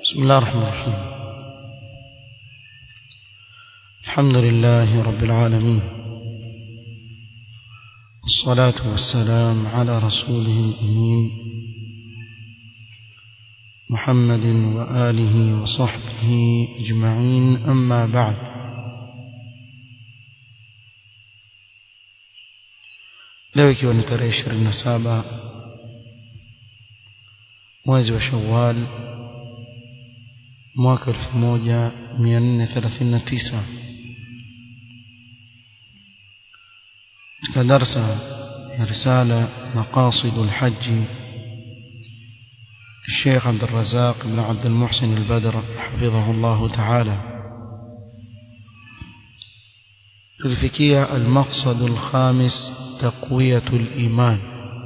بسم الله الرحمن الرحيم الحمد لله رب العالمين والصلاة والسلام على رسوله الأمين محمد وآله وصحبه أجمعين أما بعد leo ikiwa ni tarehe ishirini na saba mwezi wa shawal mwaka elfu moja mia nne thelathini na tisa katika darsa ya risala maqasidu lhaji الشيخ عبد الرزاق بن عبد المحسن البدر حفظه الله تعالى الفكية المقصد الخامس تقوية الإيمان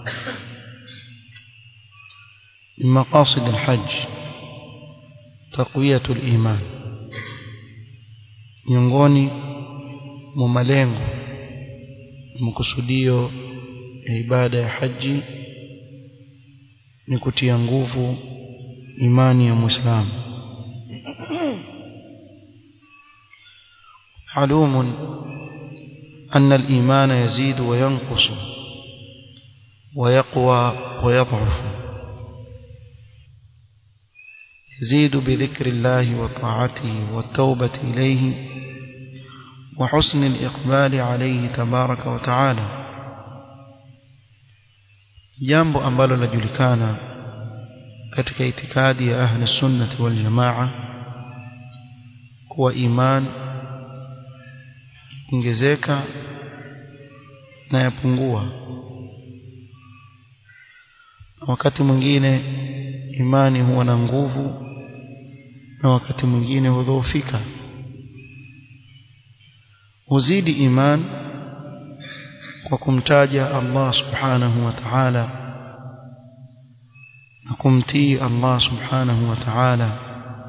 من مقاصد الحج تقوية الإيمان miongoni mwa malengo makusudio ya ibada ya haji ni kutia nguvu imani ya muislamu معلوم أن الإيمان يزيد وينقص ويقوى ويضعف يزيد بذكر الله وطاعته والتوبة إليه وحسن الإقبال عليه تبارك وتعالى jambo ambalo lajulikana katika itikadi ya ahli sunnati wal jamaa kuwa iman ongezeka na yapungua wakati mwingine imani huwa na nguvu na wakati mwingine hudhoofika huzidi iman kwa kumtaja Allah subhanahu wa ta'ala na kumtii Allah subhanahu wa ta'ala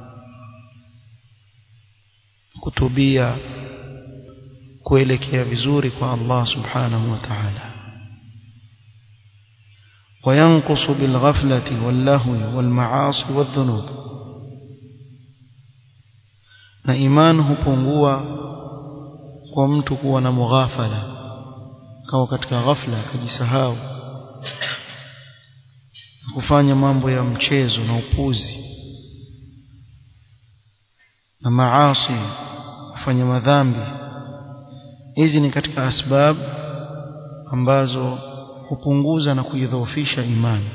kutubia kuelekea vizuri kwa Allah subhanahu wa ta'ala وينقص بالغفلة واللهو والمعاصي والذنوب na iman hupungua kwa mtu kuwa na mughafala kawa katika ghafla akajisahau kufanya mambo ya mchezo na upuzi na maasi kufanya madhambi hizi ni katika asbab ambazo hupunguza na kuidhoofisha imani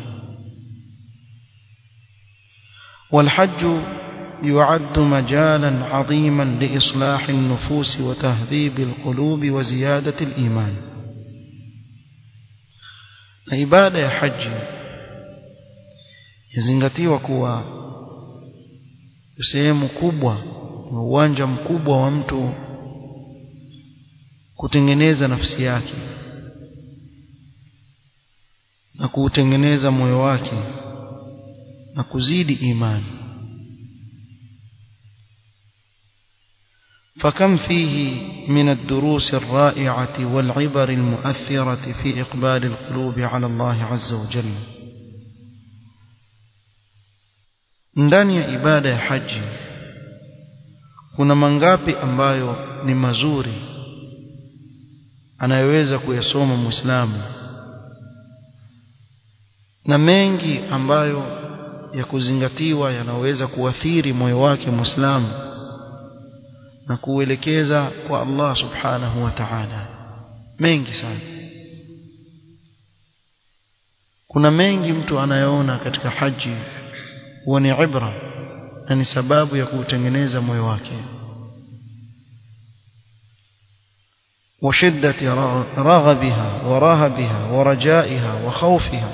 والحج يعد مجالا عظيما لإصلاح النفوس وتهذيب القلوب وزيادة الإيمان عبادة يا حج yazingatiwa kuwa sehemu kubwa uwanja mkubwa wa mtu kutengeneza nafsi yake na kuutengeneza moyo wake na kuzidi imani فكم فيه من الدروس الرائعة والعبر المؤثرة في إقبال القلوب على الله عز وجل ndani ya ibada ya haji kuna mangapi ambayo ni mazuri anayeweza kuyasoma muislamu na mengi ambayo ya kuzingatiwa yanaweza kuathiri moyo wake muislamu na kuelekeza kwa Allah subhanahu wa ta'ala mengi sana kuna mengi mtu anayoona katika haji huwa ni ibra na ni sababu ya kuutengeneza moyo wake وشدة رغبها ورهبها ورجائها وخوفها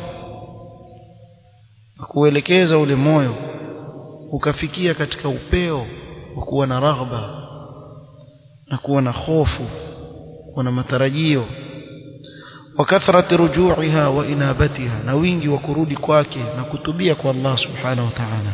kuelekeza ule moyo ukafikia katika upeo wa kuwa na raghba na kuwa na hofu kuwa na matarajio وكثرة رجوعها وإنابتها na wingi wa kurudi kwake na kutubia kwa Allah subhanahu wa ta'ala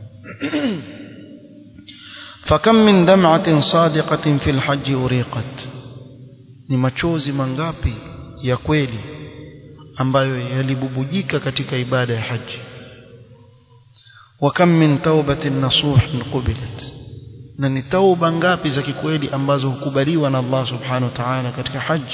فكم من دمعة صادقة في الحج أريقت ni machozi mangapi ya kweli ambayo yalibubujika katika ibada ya haji وكم من توبة نصوح قبلت na ni tauba ngapi za kikweli ambazo hukubaliwa na Allah subhanahu wa ta'ala katika haji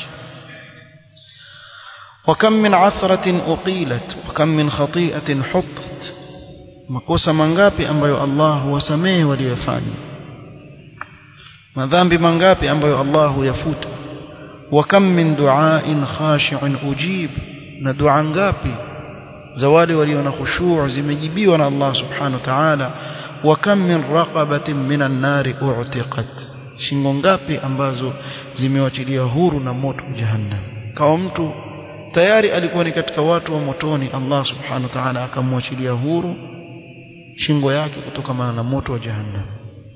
وكم من عثرة أقيلت وكم من خطيئة حطت makosa mangapi ambayo Allah huwasamehe waliyofanya madhambi mangapi ambayo Allah huyafuta وكم من دعاء خاشع أجيب na dua ngapi za wale walio na khushu' zimejibiwa na Allah subhanahu wa ta'ala wa kam min raqabatin minan nari u'tiqat shingo ngapi ambazo zimewachilia huru na moto jahannam kama mtu tayari alikuwa ni katika watu wa motoni Allah subhanahu wa ta'ala akamwachilia huru shingo yake kutokana na moto wa jahannam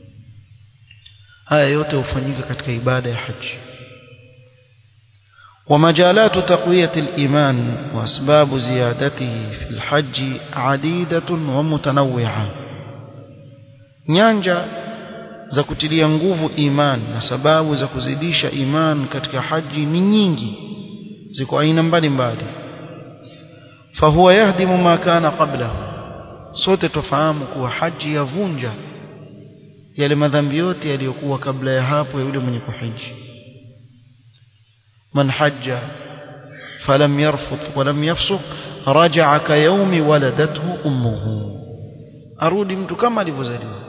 haya yote hufanyika katika ibada ya haji ومجالات تقوية الإيمان وأسباب زيادته في الحج عديدة ومتنوعة nyanja za kutilia nguvu iman na sababu za kuzidisha iman katika haji ni nyingi ziko aina mbalimbali fahuwa yahdimu ma kana qablahu sote tufahamu kuwa haji yavunja yale madhambi yote yaliyokuwa kabla ya hapo ya yule mwenye kuhiji من حج فلم يرفض ولم يفسق رجع كيوم ولدته أمه أرودي mtu kama alivyozaliwa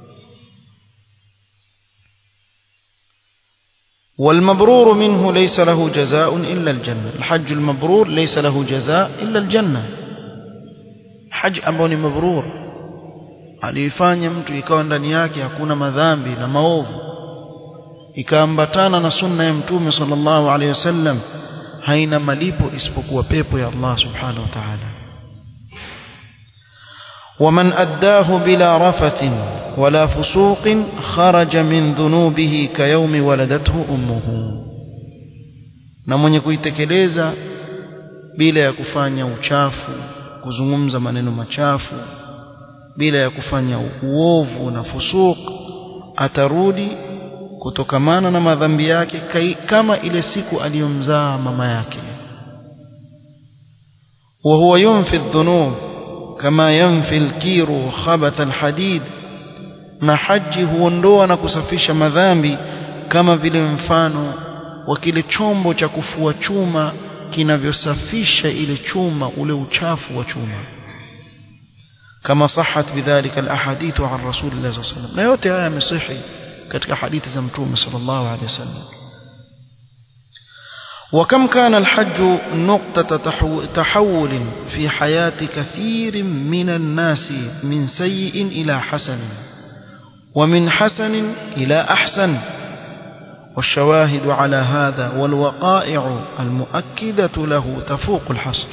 والمبرور منه ليس له جزاء إلا الجنة الحج المبرور ليس له جزاء إلا الجنة حج ambao ni mabrur alifanya mtu ikawa ndani yake hakuna madhambi na maovu ikaambatana na sunna ya mtume sallallahu alaihi wasallam haina malipo isipokuwa pepo ya Allah subhanahu wa ta'ala ومن أداه بلا رفث ولا فسوق خرج من ذنوبه كيوم ولدته أمه na mwenye kuitekeleza bila ya kufanya uchafu kuzungumza maneno machafu bila ya kufanya uovu na fusuq atarudi kutokamana na madhambi yake kama ile siku aliyomzaa mama yake wa huwa yunfi dhunub kama yanfi alkiru khabath alhadid na haji huondoa na kusafisha madhambi kama vile mfano wa kile chombo cha kufua chuma kinavyosafisha ile chuma ule uchafu wa chuma kama sahat bidhalika alahadithu an rasulillah sallallahu alaihi wasallam na yote haya yamesihi katika hadithi za mtume sallallahu alaihi wasallam وكم كان الحج نقطة تحول في حياة كثير من الناس من سيء إلى حسن ومن حسن إلى أحسن والشواهد على هذا والوقائع المؤكدة له تفوق الحصر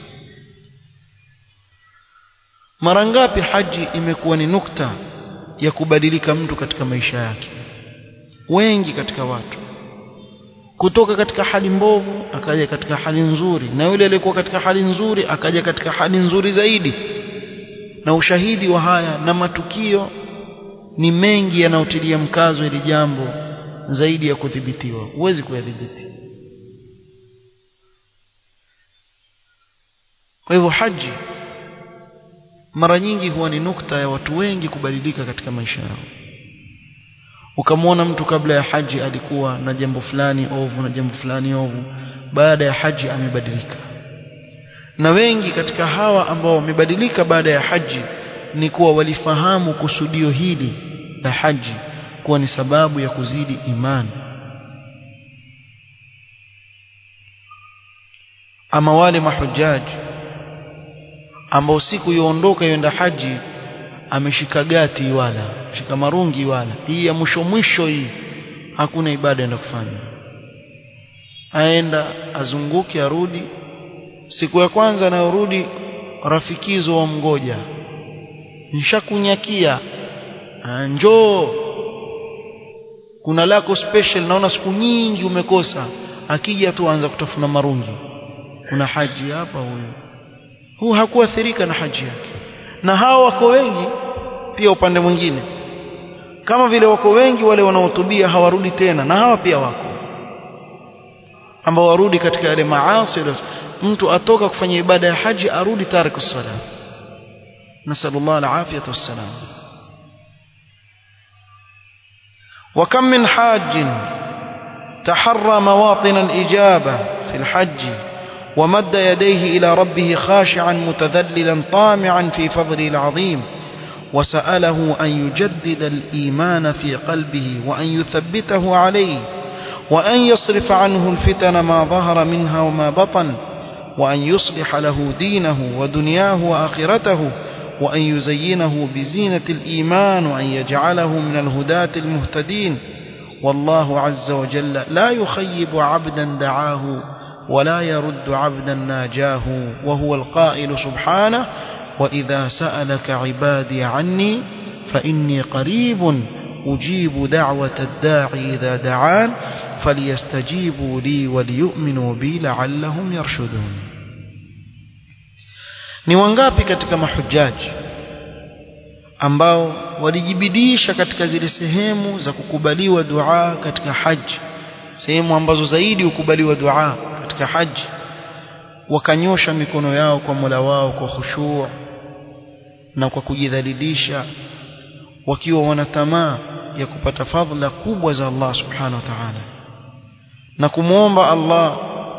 مرنغابي حج imekuwa ni nukta ya kubadilika mtu katika maisha yake wengi katika watu kutoka katika hali mbovu akaja katika hali nzuri na yule aliyekuwa katika hali nzuri akaja katika hali nzuri zaidi na ushahidi wa haya na matukio ni mengi yanayotilia mkazo ili jambo zaidi ya kudhibitiwa huwezi kuyadhibiti kwa hivyo haji mara nyingi huwa ni nukta ya watu wengi kubadilika katika maisha yao ukamwona mtu kabla ya haji alikuwa na jambo fulani ovu na jambo fulani ovu baada ya haji amebadilika na wengi katika hawa ambao wamebadilika baada ya haji ni kuwa walifahamu kusudio hili la haji kuwa ni sababu ya kuzidi imani ama wale mahujaji ambao siku yoondoka yenda haji ameshika gati wala shika marungi wala hii ya mwisho mwisho hii hakuna ibada enda kufanya aenda azunguke arudi siku ya kwanza anayorudi rafikizo wa mgoja nishakunyakia njoo kuna lako special naona siku nyingi umekosa akija tu anza kutafuna marungi kuna haji hapa huyu huu hakuathirika na haji yake na hao wako wengi pia upande mwingine kama vile wako wengi wale wanaohutubia hawarudi tena na hawa pia wako ambao warudi katika yale maasi mtu atoka kufanya ibada ya haji arudi tariku sala نسأل الله العافية والسلام وكم من حاج تحرى مواطن الإجابة في الحج ومد يديه إلى ربه خاشعا متذللا طامعا في فضله العظيم وسأله أن يجدد الإيمان في قلبه وأن يثبته عليه وأن يصرف عنه الفتن ما ظهر منها وما بطن وأن يصلح له دينه ودنياه وآخرته وأن يزينه بزينة الإيمان وأن يجعله من الهداة المهتدين والله عز وجل لا يخيب عبدا دعاه ولا يرد عبدا ناجاه وهو القائل سبحانه وإذا سألك عبادي عني فإني قريب أجيب دعوة الداعي إذا دعان فليستجيبوا لي وليؤمنوا بي لعلهم يرشدون ni wangapi katika mahujaji ambao walijibidisha katika zile sehemu za kukubaliwa dua katika haji sehemu ambazo zaidi hukubaliwa dua katika haji wakanyosha mikono yao kwa Mola wao kwa khushu' na kwa kujidhalilisha wakiwa wana tamaa ya kupata fadhila kubwa za Allah subhanahu wa ta'ala na kumwomba Allah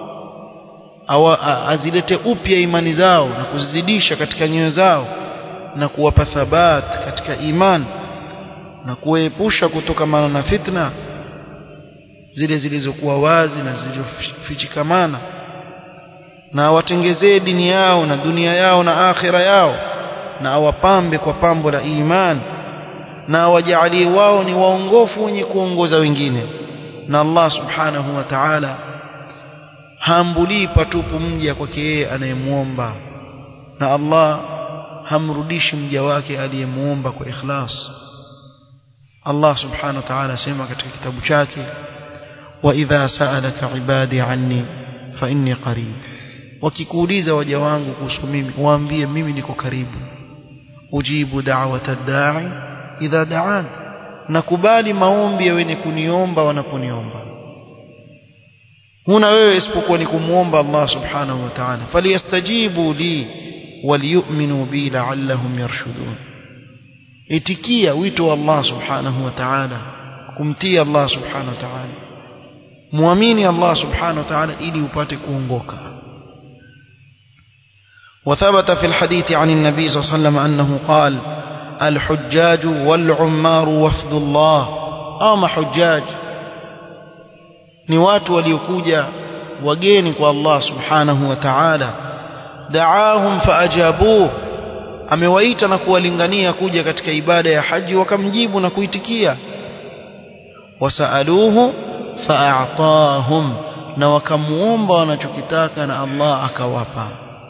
awa, azilete upya imani zao na kuzidisha katika nyoyo zao na kuwapa thabat katika iman na kuepusha kutokamana na fitna zile zilizokuwa wazi na zilizofichikamana na awatengezee dini yao na dunia yao na akhira yao na awapambe kwa pambo la iman na awajalie wao ni waongofu wenye kuongoza wengine na Allah subhanahu wa ta'ala haambulii patupu mja kwake yeye anayemuomba na Allah hamrudishi mja wake aliyemuomba kwa ikhlas Allah subhanahu wa ta'ala sema katika kitabu chake wa idha sa'alaka ibadi anni fa inni qarib wakikuuliza waja wangu kuhusu mimi waambie mimi niko karibu ujibu da'wata da'i idha da'an nakubali maombi ya wenye kuniomba wanaponiomba huna wewe isipokuwa ni kumuomba Allah subhanahu wa ta'ala falyastajibu li waliyu'minu bi la'allahum yarshudun itikia wito wa Allah subhanahu wa ta'ala kumtii Allah subhanahu wa ta'ala muamini Allah subhanahu wa ta'ala ili upate kuongoka وثبت في الحديث عن النبي صلى الله عليه وسلم أنه قال الحجاج والعمار وفد الله أو حجاج ni watu waliokuja wageni kwa Allah subhanahu wa ta'ala da'ahum faajabuhu amewaita na kuwalingania kuja katika ibada ya haji wakamjibu na kuitikia wasaaluhu fa'atahum na wakamuomba wanachokitaka na Allah akawapa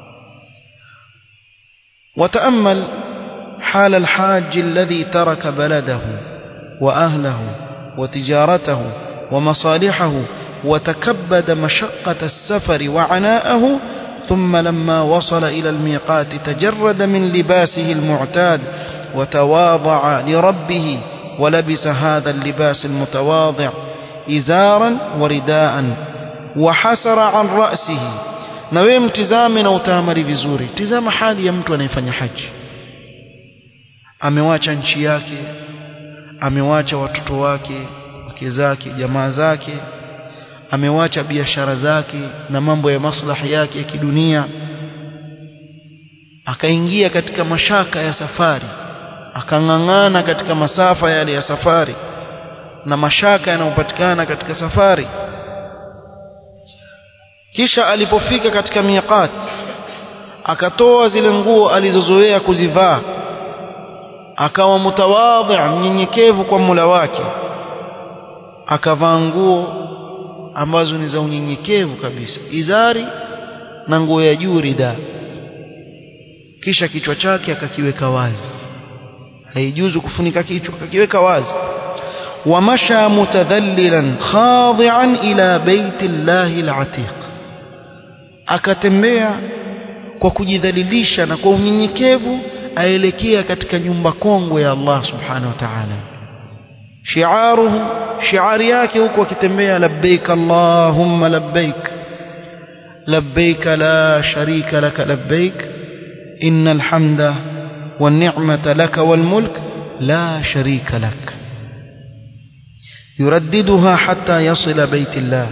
وتأمل حال الحاج الذي ترك بلده وأهله وتجارته ومصالحه وتكبد مشقة السفر وعناءه ثم لما وصل إلى الميقات تجرد من لباسه المعتاد وتواضع لربه ولبس هذا اللباس المتواضع إزارا ورداء وحسر عن رأسه na wewe mtizame na utaamali vizuri tizama hali ya mtu anayefanya haji amewacha nchi yake amewacha watoto wake wake zake jamaa zake amewacha biashara zake na mambo ya maslahi yake ya kidunia akaingia katika mashaka ya safari akang'ang'ana katika masafa yale ya safari na mashaka yanayopatikana katika safari kisha alipofika katika miqat akatoa zile nguo alizozoea kuzivaa akawa mutawadhi mnyenyekevu kwa Mola wake akavaa nguo ambazo ni za unyenyekevu kabisa izari na nguo ya juu rida kisha kichwa chake akakiweka wazi haijuzu kufunika kichwa akakiweka wazi ومشى متذللا خاضعا إلى بيت الله العتيق akatembea kwa kujidhalilisha na kwa unyenyekevu aelekea katika nyumba kongwe ya Allah subhanahu wa ta'ala shiaruhu shiari yake huko akitembea labbaik allahumma labbaik labbaik la sharika laka labbaik innal hamda والنعمة لك والملك لا شريك لك يرددها حتى يصل بيت الله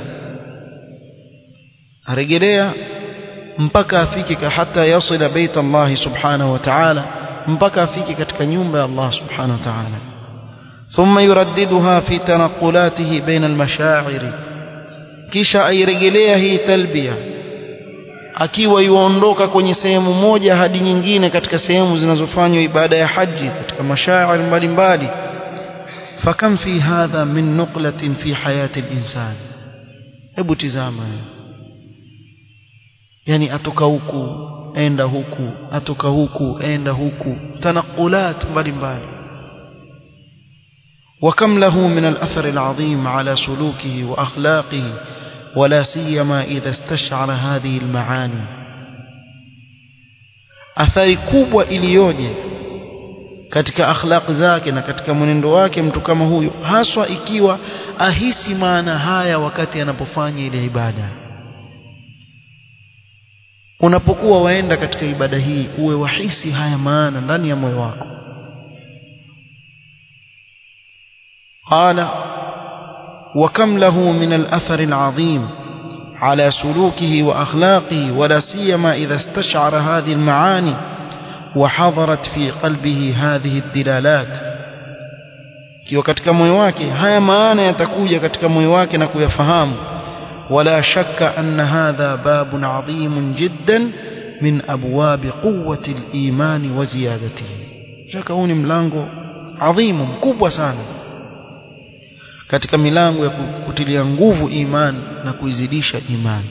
arejelea mpaka afike hata yasila bait Allah subhanahu wa ta'ala mpaka afike katika nyumba ya Allah subhanahu wa ta'ala thumma yuraddiduha fi tanqulatihi baina al-mashaa'ir kisha airejelea hii talbia akiwa yuondoka kwenye sehemu moja hadi nyingine katika sehemu zinazofanywa ibada ya haji katika mashaa'ir mbalimbali fakam fi hadha min nuqlatin fi hayati al-insan hebu tizama yani atoka huku enda huku atoka huku enda huku tanaqulat mbalimbali وكم له من الأثر العظيم على سلوكه وأخلاقه ولا سيما إذا استشعر هذه المعاني athari kubwa iliyoje katika akhlaq zake na katika mwenendo wake mtu kama huyu haswa ikiwa ahisi maana haya wakati anapofanya ile ibada unapokuwa waenda katika ibada hii uwe wahisi haya maana ndani ya moyo wako قال وكم له من الأثر العظيم على سلوكه وأخلاقه ولا سيما إذا استشعر هذه المعاني وحضرت في قلبه هذه الدلالات kiwa katika moyo wake haya maana yatakuja katika moyo wake na kuyafahamu ولا شك أن هذا باب عظيم جدا من أبواب قوة الإيمان وزيادته شك هوني ملango عظيم مكubwa sana katika milango ya kutilia nguvu imani na kuizidisha imani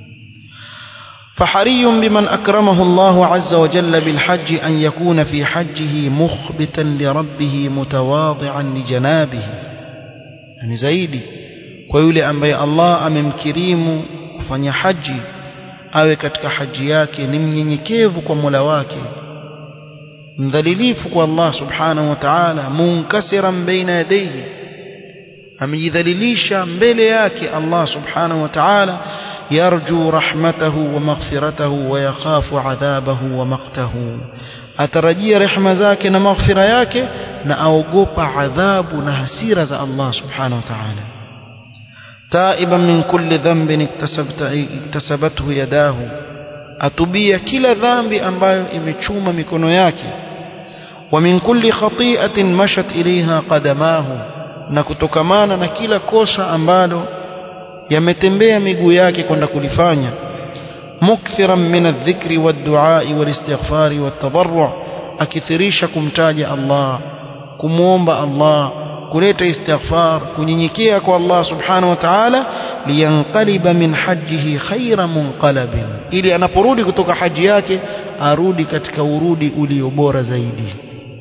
فحري بمن أكرمه الله عز وجل بالحج أن يكون في حجه مخبتا لربه متواضعا لجنابه يعني زايدي kwa yule ambaye Allah amemkirimu kufanya haji awe katika haji yake ni mnyenyekevu kwa Mola wake mdhalilifu kwa Allah subhanahu wa ta'ala munkasiran baina yadayhi amejidhalilisha mbele yake Allah subhanahu wa ta'ala yarju rahmatahu wa maghfiratahu wa yakhafu adhabahu wa maqtahu atarajia rehema zake na maghfira yake na aogopa adhabu na hasira za Allah subhanahu wa ta'ala تائبا من كل ذنب اكتسبت اكتسبته يداه atubia kila dhambi ambayo imechuma mikono yake wa min kulli khati'atin mashat ilaiha qadamahu na kutokamana na kila kosa ambalo yametembea miguu yake kwenda kulifanya mukthiran min adh-dhikri wad-du'a wal-istighfari wat-tadarru' akithirisha kumtaja Allah kumuomba Allah kuleta istighfar kunyenyekea kwa Allah subhanahu wa ta'ala liyanqaliba min hajjihi khayra munqalabin ili anaporudi kutoka haji yake arudi katika urudi ulio bora zaidi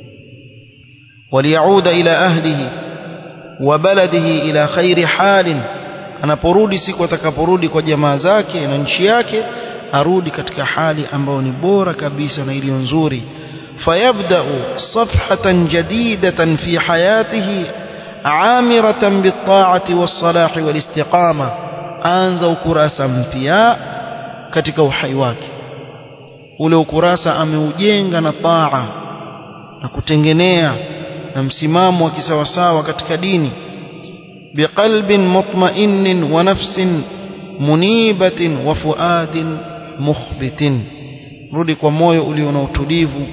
waliyauda ila ahlihi wa baladihi ila khairi halin anaporudi siku atakaporudi kwa jamaa zake na nchi yake arudi katika hali ambayo ni bora kabisa na iliyo nzuri فيبدأ صفحة جديدة في حياته عامرة بالطاعة والصلاح والاستقامة أنزا ukurasa mpya katika uhai wake ule ukurasa ameujenga na taa na kutengenea na msimamo wa kisawasawa katika dini biqalbin mutma'innin wa nafsin munibatin wa fuadin mukhbitin rudi kwa moyo ulio na utulivu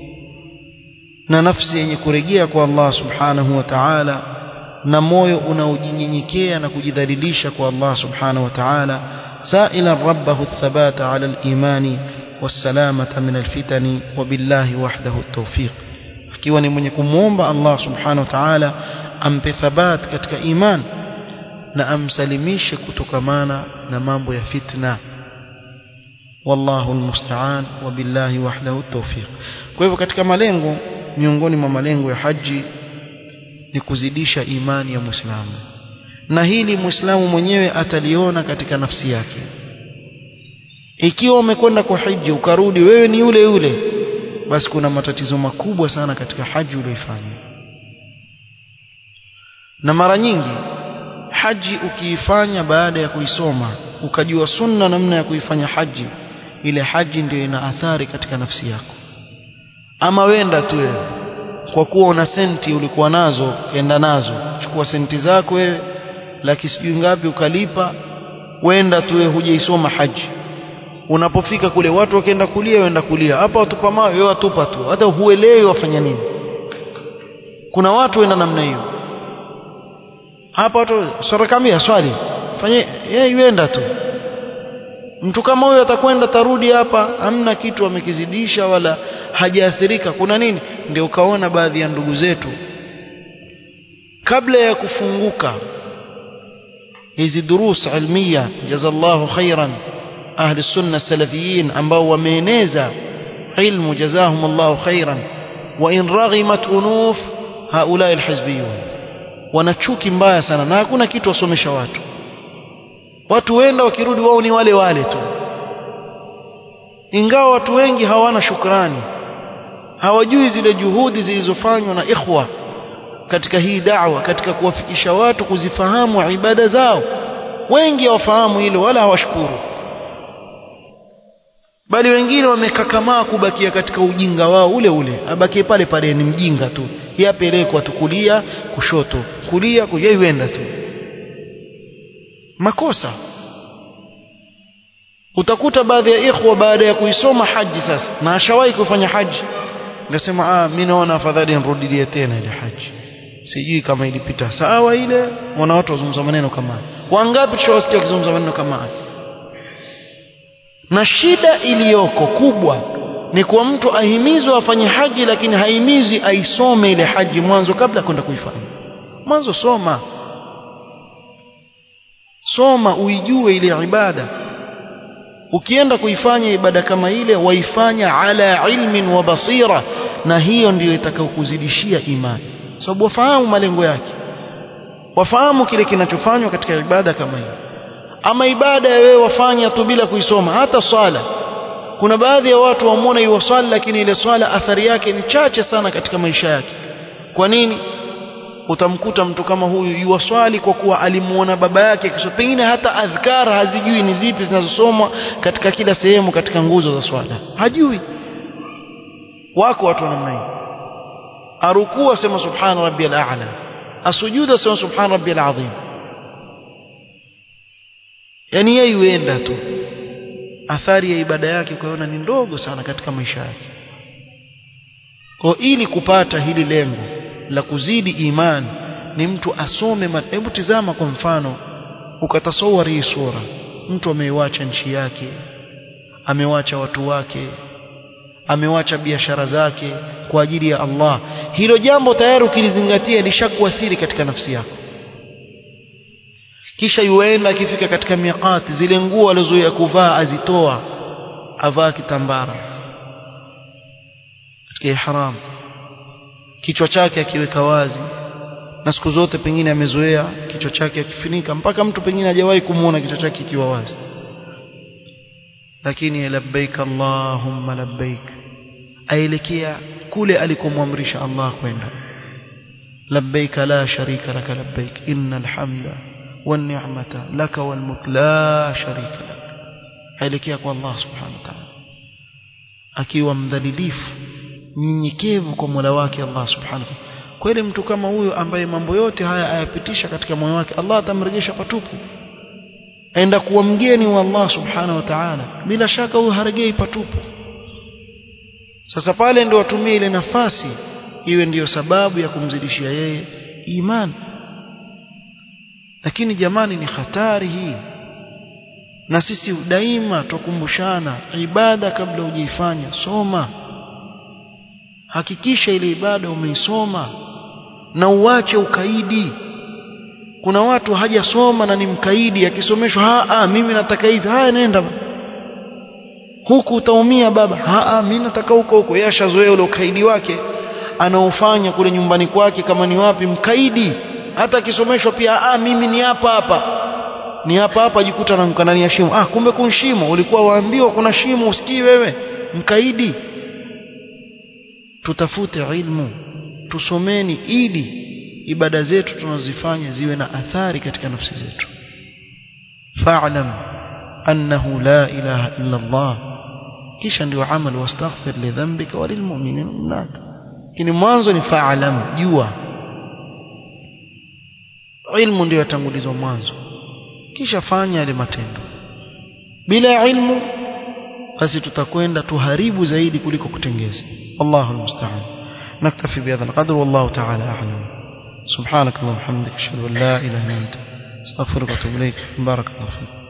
na nafsi yenye kurejea kwa Allah subhanahu wa ta'ala na moyo unaojinyenyekea na kujidhalilisha kwa Allah subhanahu wa ta'ala سائلا ربه الثبات على الإيمان والسلامة من الفتن وبالله وحده التوفيق akiwa ni mwenye kumwomba Allah subhanahu wa ta'ala ampe thabat katika iman na amsalimishe kutokamana na mambo ya fitna wallahu almusta'an wa billahi wahdahu at-tawfiq kwa hivyo katika malengo miongoni mwa malengo ya haji ni kuzidisha imani ya Muislamu na hili Muislamu mwenyewe ataliona katika nafsi yake ikiwa umekwenda kwa haji ukarudi wewe ni yule yule basi kuna matatizo makubwa sana katika haji uliyoifanya na mara nyingi haji ukiifanya baada ya kuisoma ukajua sunna namna ya kuifanya haji ile haji ndio ina athari katika nafsi yako ama wenda tu wewe kwa kuwa una senti ulikuwa nazo enda nazo chukua senti zako wewe laki sijui ngapi ukalipa wenda tu wewe hujaisoma haji unapofika kule watu wakienda kulia wenda kulia hapa watupa mawe wewe watupa tu hata huelewi wafanya nini kuna watu wenda namna hiyo hapa watu sarakamia swali fanye yeye yuenda tu mtu kama huyo atakwenda tarudi hapa hamna kitu amekizidisha wala hajaathirika kuna nini ndio ukaona baadhi ya ndugu zetu kabla ya kufunguka hizi durus ilmiya jazallahu khairan ahli sunna salafiyin ambao wameeneza ilmu jazahum Allahu khairan wa in raghimat unuf haula alhizbiyun wana chuki mbaya sana na hakuna kitu wasomesha watu watu wenda wakirudi wao ni wale wale tu ingawa watu wengi hawana shukrani hawajui zile juhudi zilizofanywa na ikhwa katika hii da'wa katika kuwafikisha watu kuzifahamu ibada zao wengi hawafahamu hilo wala hawashukuru bali wengine wamekakamaa kubakia katika ujinga wao ule ule abakie pale pale ni mjinga tu yapelekwa tu kulia kushoto kulia kuyaiwenda tu makosa utakuta baadhi ya ikhwa baada ya kuisoma haji sasa na ashawahi kufanya haji ngasema ah mimi naona afadhali nirudilie tena ile haji sijui kama ilipita sawa ile wana watu wazungumza maneno kama wangapi tushawasikia wakizungumza maneno kama haya na shida iliyoko kubwa ni kwa mtu ahimizwe afanye haji lakini haimizi aisome ile haji mwanzo kabla kwenda kuifanya mwanzo soma soma uijue ile ibada ukienda kuifanya ibada kama ile waifanya ala ilmin wa basira na hiyo ndiyo itakayokuzidishia imani sababu wafahamu malengo yake wafahamu kile kinachofanywa katika ibada kama hiyo ama ibada ya wewe wafanya tu bila kuisoma hata swala kuna baadhi ya watu wamuona hiyo swala lakini ile swala athari yake ni chache sana katika maisha yake kwa nini utamkuta mtu kama huyu yuwaswali kwa kuwa alimuona baba yake kisha pengine hata adhkar hazijui ni zipi zinazosomwa katika kila sehemu katika nguzo za swala hajui wako watu namna hiyo arukuu asema subhana rabbiyal a'la asujuda asema subhana rabbiyal azim yani yeye yuenda tu athari ya ibada yake kuiona ni ndogo sana katika maisha yake kwa ili kupata hili lengo la kuzidi imani ni mtu asome hebu tizama kwa mfano ukatasawari hii sura mtu ameiwacha nchi yake amewacha watu wake amewacha biashara zake kwa ajili ya Allah hilo jambo tayari ukilizingatia lishakuathiri katika nafsi yako kisha yuenda akifika katika miqati zile nguo alizoea kuvaa azitoa avaa kitambara katika ihram kichwa chake akiweka wazi na siku zote pengine amezoea kichwa chake akifunika mpaka mtu pengine hajawahi kumuona kichwa chake kikiwa wazi lakini labbaik allahumma labbaik aelekea kule alikomwamrisha Allah kwenda labbaik la sharika laka labbaik innal hamda wan ni'mata laka wal mulk la sharika lak aelekea kwa Allah subhanahu wa ta'ala akiwa mdhalilifu nyenyekevu kwa Mola wake Allah subhanahu wa ta'ala kweli mtu kama huyo ambaye mambo yote haya ayapitisha katika moyo wake Allah atamrejesha patupu aenda kuwa mgeni wa Allah subhanahu wa ta'ala bila shaka huyo haregei patupu sasa pale ndio watumie ile nafasi iwe ndiyo sababu ya kumzidishia yeye imani lakini jamani ni hatari hii na sisi daima tukumbushana ibada kabla hujaifanya soma hakikisha ile ibada umeisoma na uache ukaidi kuna watu hajasoma na ni mkaidi akisomeshwa a mimi nataka hivi haya nenda huku utaumia baba a mimi nataka huko huko yeye ashazoea ule ukaidi wake anaofanya kule nyumbani kwake kama ni wapi mkaidi hata akisomeshwa pia a mimi ni hapa hapa ni hapa hapa jikuta na ndani ya shimo ah kumbe kuna shimo ulikuwa waambiwa kuna shimo usikii wewe mkaidi tutafute ilmu tusomeni ili ibada zetu tunazifanya ziwe na athari katika nafsi zetu fa'lam annahu la ilaha illa Allah kisha ndio amal wastaghfir li dhanbika wa lilmu'minina wal lakini mwanzo ni fa'lam jua ilmu ndio yatangulizwa mwanzo kisha fanya yale matendo bila ilmu basi tutakwenda tuharibu zaidi kuliko kutengeza Allahu musta'an naktafi bihadha alqadr wallahu ta'ala a'lam subhanak allahumma hamdika ashhadu an la ilaha illa anta astaghfiruka wa atubu ilaik barakallahu fik